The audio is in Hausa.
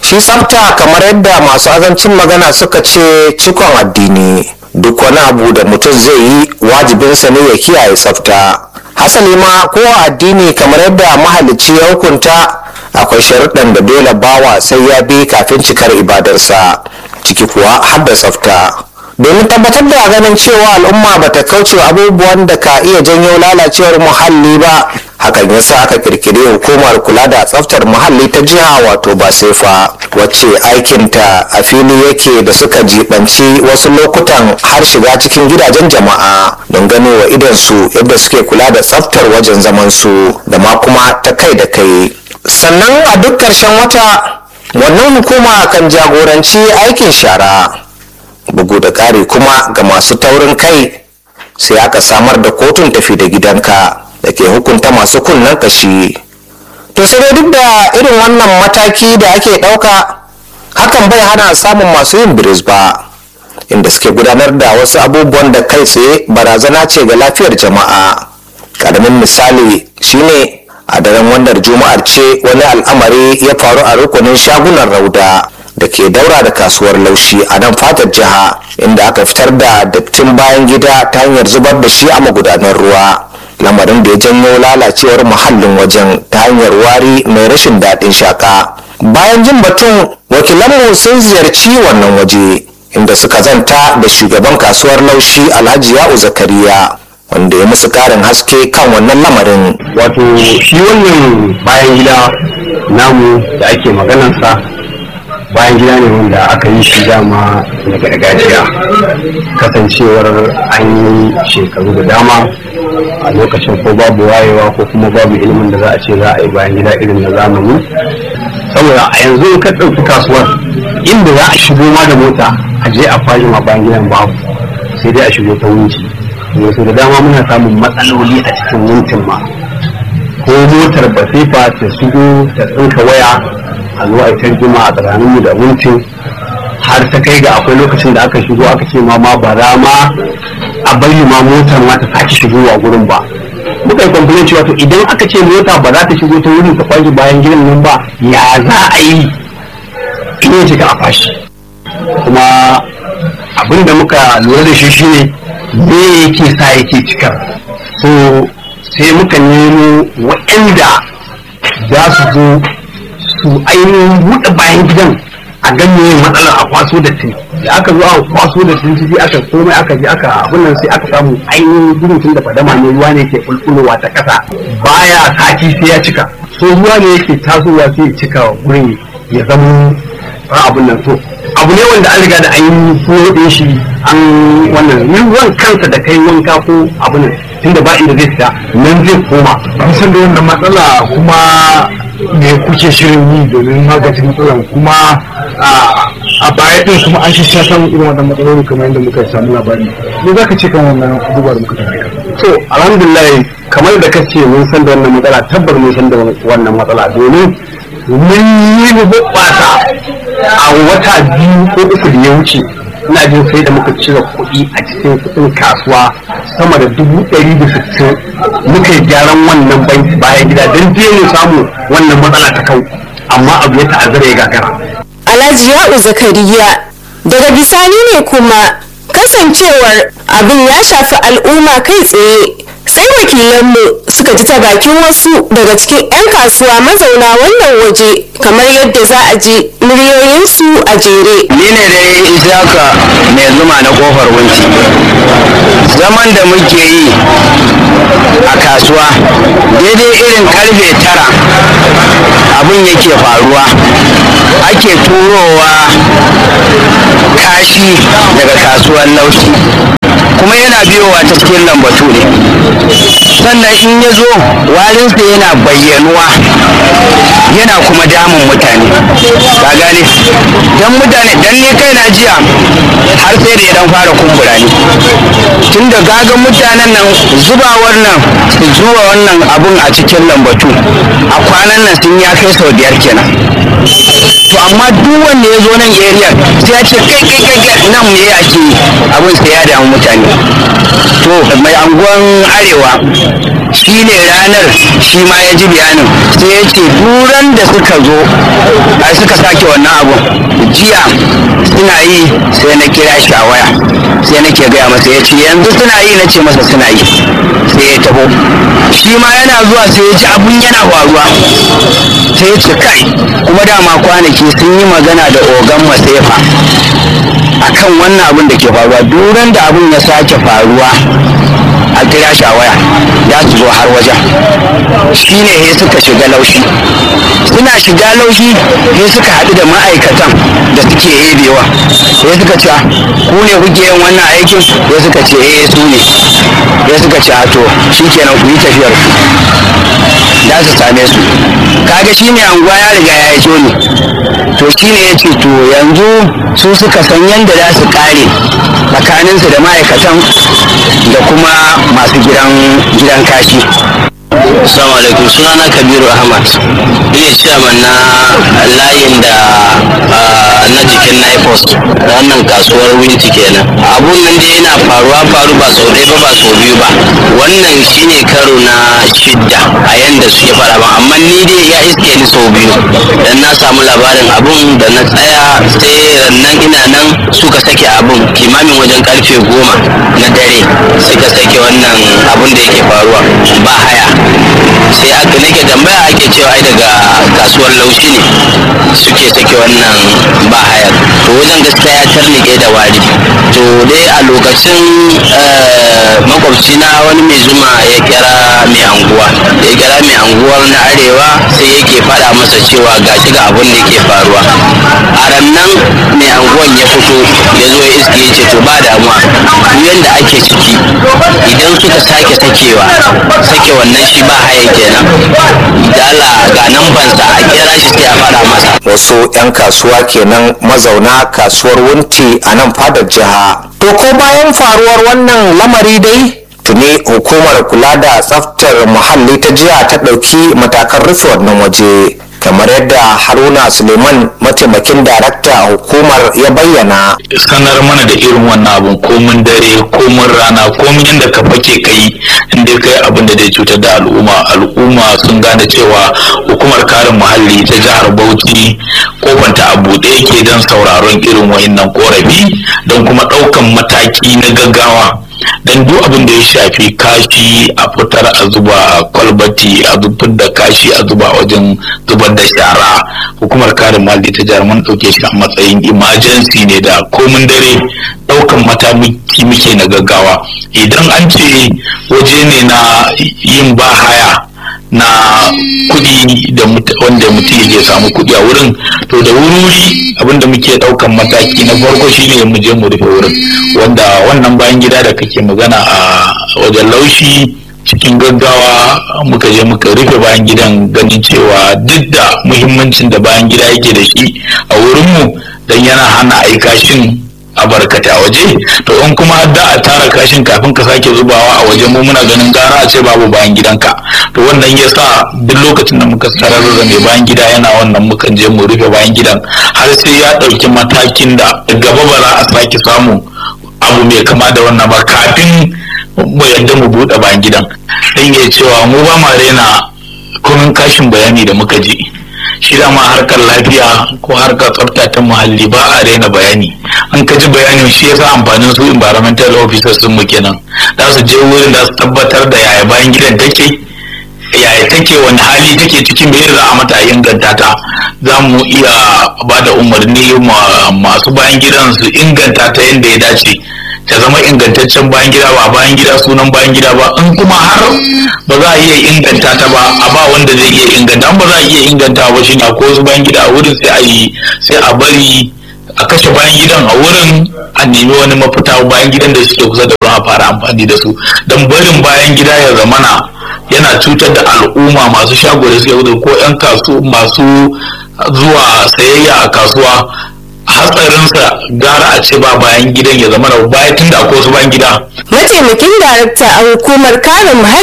shi tsafta kamar yadda masu azancin magana suka ce cikon addini duk wani abu da mutum zai yi wajibinsa ne ya kiyaye tsafta hasali ma ko addini kamar yadda mahalicci ya hukunta akwai sharuɗan da dole bawa sai ya bi kafin cikar ibadarsa ciki kuwa har da tsafta domin tabbatar da ganin cewa al'umma ba ta kauce abubuwan da ka iya janyo lalacewar muhalli ba hakan yasa aka kirkiri hukumar kula da tsaftar muhalli ta jiha wato basefa wacce aikinta a fili yake da suka jibanci wasu lokutan har shiga cikin gidajen jama'a don gano wa idansu yadda suke kula da tsaftar wajen zamansu da ma kuma ta kai da kai sannan a duk ƙarshen wata wannan hukuma kan jagoranci aikin shara bugu da ƙari kuma ga masu taurin kai sai aka samar da kotun tafi da gidanka da ke hukunta masu kunnen kashi to sai dai duk da irin wannan mataki da ake ɗauka hakan bai hana samun masu yin biris ba inda suke gudanar da wasu abubuwan da kai tsaye barazana ce ga lafiyar jama'a ƙaramin misali shine a daren wannan juma'ar ce wani al'amari ya faru a rukunin shagunan rauda da ke daura da kasuwar laushi a nan fatar jiha inda aka fitar da dattin bayan gida ta hanyar zubar da shi a magudanar ruwa lamarin da ya janyo lalacewar muhallin wajen ta hanyar wari mai rashin daɗin shaka bayan jin batun wakilanmu sun ziyarci wannan waje inda suka zanta da shugaban kasuwar laushi alhaji ya'u zakariya wanda ya musu karin haske kan wannan lamarin wato shi wannan bayan gida namu da ake maganarsa bayan gida ne wanda aka yi shi dama na gargajiya kasancewar an yi shekaru da dama a lokacin ko babu wayewa ko kuma babu ilimin da za a ce za a yi bayan gida irin na zamani saboda a yanzu ka ɗauki kasuwar inda za a shigo ma da mota a je a fashi ma bayan gidan babu sai dai a shigo ta wunci yanzu da dama muna samun matsaloli a cikin wuntin ma ko motar basifa ta shigo ta tsinka waya a zo a yi tarjima a tsakaninmu da wuntin har ta kai ga akwai lokacin da aka shigo aka ce ma ma ba za ma a bari ma motar ma ta sake shigowa gurin ba muka yi complain cewa to idan aka ce mota ba za ta shigo ta wurin ta kwashe bayan gidan nan ba ya za a yi in ya shiga a fashi kuma abin da muka lura da shi shine me yake sa yake cikar so sai muka nemo waɗanda za su zo su ainihin buɗe bayan gidan a ganye matsalar a kwaso da tin da aka zo a kwaso da tin sai aka komai aka je aka abin nan sai aka samu ainihin gudun tun da fadama ne ruwa ne ke bulbulowa ta ƙasa baya sati sai ya cika so ruwa ne yake tasowa sai ya cika gurin ya zama abin nan to abu ne wanda an riga da an yi koɗe shi an wannan ruwan kansa da kai wanka ko abu ne tunda ba inda zai fita nan zai koma an san da wannan matsala kuma me kuke shirin yi domin magance matsalan kuma a baya din kuma an sha samun irin wannan matsaloli kamar yadda muka samu labari me za ka ce kan wannan abubuwa da muka tafi to alhamdulillah kamar da kace mun san da wannan matsala tabbar mun san da wannan matsala domin mun yi hoɓɓasa a wata biyu ko uku da ya wuce ina jin sai da muka cire kuɗi a cikin kuɗin kasuwa sama da dubu ɗari da sittin muka yi gyaran wannan bayan gida don je mu samu wannan matsala ta kau amma abu ya ta'azzara ya gagara. Alhaji Ya'u Zakariya daga bisani ne kuma kasancewar abin ya shafi al'umma kai tsaye sai wakilanmu suka ji ta bakin wasu daga cikin 'yan kasuwa mazauna wannan waje kamar yadda za a ji muryoyinsu a jere. Ni ne dai Isaka mai zuma na kofar wunci. Zaman da muke yi a kasuwa daidai irin karfe tara abin yake faruwa ake turowa kashi daga kasuwar laushi kuma yana biyowa ta cikin lambatu ne sannan in ya zo warinsa yana bayyanuwa yana kuma damun mutane ka gane dan mutane dan ni kai na jiya har sai da ya dan fara kumbura ni tunda gaga mutanen nan zubawar nan su zuwa wannan abun a cikin lambatu a kwanan nan sun ya kai sau biyar kenan to amma duk wanda ya zo nan area sai ya ce kai kai kai kai nan me ake yi abin sai ya damu mutane to mai anguwan arewa shi shi ne ranar shi ma ya ji bayanin sai ya ce duran da suka zo a suka sake wannan abun jiya suna yi sai na kira shi a waya sai nake gaya masa ya ce yanzu suna yi na ce masa suna yi sai ya taho shi ma yana zuwa sai ya ji abun yana faruwa sai ya ce kai kuma dama kwanaki sun yi magana da ogan masefa akan wannan abun da ke faruwa duran da abun ya sake faruwa a kira shi a waya ya su zo har wajen shi ne he suka shiga laushi suna shiga laushi he suka haɗu da ma'aikatan da suke ebewa he suka ce ku ne kuke yin wannan aikin he suka ce eh su ne he suka ce to shi kenan ku yi tafiyar ku da su same su kaga shi ne anguwa ya riga ya yi ne to shi ne ya ce to yanzu su suka san yadda za su kare tsakaninsu da ma'aikatan da kuma masu gidan gidan kashi Assalamu alaikum sunana Kabiru Ahmad ina chairman na layin da na jikin Naipos wannan kasuwar Winti kenan abun nan dai yana faruwa faru ba sau ɗaya ba ba sau biyu ba wannan shine karo na shidda a yanda suke fara ba amma ni dai ya iske ni sau biyu dan na samu labarin abun da na tsaya sai rannan ina nan suka sake abun kimamin wajen karfe goma na dare suka sake wannan abun da yake faruwa ba haya sai aka nake tambaya ake cewa ai daga kasuwar laushi ne suke sake wannan ba hayar to wajen gaskiya ya tarnike da wari to dai a lokacin makwabci na wani mai zuma ya kira mai anguwa ya kira mai anguwar na arewa sai yake faɗa masa cewa gashi ga abin da ke faruwa a rannan mai anguwan ya fito ya zo ya iske ya ce to ba damuwa yanda ake ciki idan suka sake sakewa sake wannan shi ba haya kenan da Allah ga nan bansa a kira shi sai a fara masa wasu 'yan kasuwa kenan mazauna kasuwar wunti a nan fadar jiha to ko bayan faruwar wannan lamari dai tuni hukumar kula da tsaftar muhalli ta jiha ta ɗauki matakan rufe wannan waje kamar yadda haruna suleiman mataimakin darakta a hukumar ya bayyana sanar mana da irin wannan abun komin dare komin rana komin yadda ka fake kai inda kai abin da zai cutar da al'umma al'umma sun gane cewa hukumar kare muhalli ta jihar bauchi kofanta a buɗe yake don sauraron irin wa'innan korafi don kuma ɗaukan mataki na gaggawa dan duk abin da ya shafi kashi a fitar a zuba a kwalbati a zubar da kashi a zuba wajen zubar da shara hukumar kare muhalli ta jihar mun dauke shi a matsayin emergency ne da komin dare daukan mataki muke na gaggawa idan an ce waje ne na yin bahaya na kuɗi da wanda mutum yake samu kuɗi a wurin to da wuri abinda muke ɗaukan mataki na farko shine mu je mu rufe wurin wanda wannan bayan gida da kake magana a wajen laushi cikin gaggawa muka je muka rufe bayan gidan ganin cewa duk da muhimmancin da bayan gida yake da shi a wurinmu don yana hana aikashin a barkata a waje to in kuma da a tara kashin kafin ka sake zubawa a waje mu muna ganin gara a ce babu bayan gidanka to wannan ya sa duk lokacin da muka sarar da mai bayan gida yana wannan mukan je mu rufe bayan gidan har sai ya ɗauki matakin da gaba ba za a sake samu abu mai kama da wannan ba kafin mu yadda mu buɗe bayan gidan dan ya cewa mu ba ma rena kumin kashin bayani da muka ji shi dama harkar lafiya ko harkar tsafta ta muhalli ba a raina bayani an ka ji bayanin shi yasa amfanin su environmental officers sun mu kenan za su je wurin da su tabbatar da yaya bayan gidan take yaya take wani hali take cikin me za a mata a inganta ta za mu iya ba da umarni masu bayan gidan su inganta ta yadda ya dace ta zama ingantaccen bayan gida ba bayan gida sunan bayan gida ba in kuma har ba za a iya inganta ta ba a ba wanda zai iya inganta ba za a iya inganta ba shi na ko su bayan gida a wurin sai a yi sai a bari a kashe bayan gidan a wurin a nemi wani mafita bayan gidan da suke kusa da ruwan a fara amfani da su don barin bayan gida ya zamana yana cutar da al'umma masu shago da suke ko 'yan kasu masu zuwa sayayya a kasuwa hatsarinsa gara a ce ba bayan gidan ya zama da bayan tun da akwai wasu bayan gida mataimakin darakta a hukumar kare muhalli